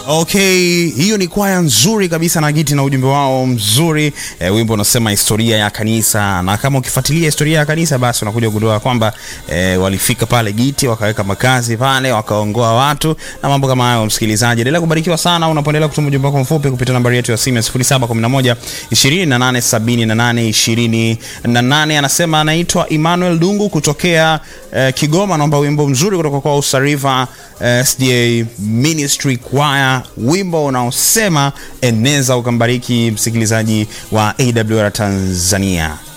Okay, hiyo ni kwaya nzuri kabisa na Giti na ujumbe wao mzuri e, wimbo unasema historia ya kanisa, na kama ukifuatilia historia ya kanisa basi unakuja kugundua kwamba e, walifika pale Giti wakaweka makazi pale wakaongoa watu na mambo kama hayo. Msikilizaji, endelea kubarikiwa sana unapoendelea kutuma ujumbe wako mfupi kupitia nambari yetu ya simu ya 0711 2878 28. Anasema anaitwa Emmanuel Dungu kutokea e, Kigoma, naomba wimbo mzuri kutoka kwa Usariva e, SDA Ministry Choir wimbo unaosema eneza ukambariki msikilizaji wa AWR Tanzania.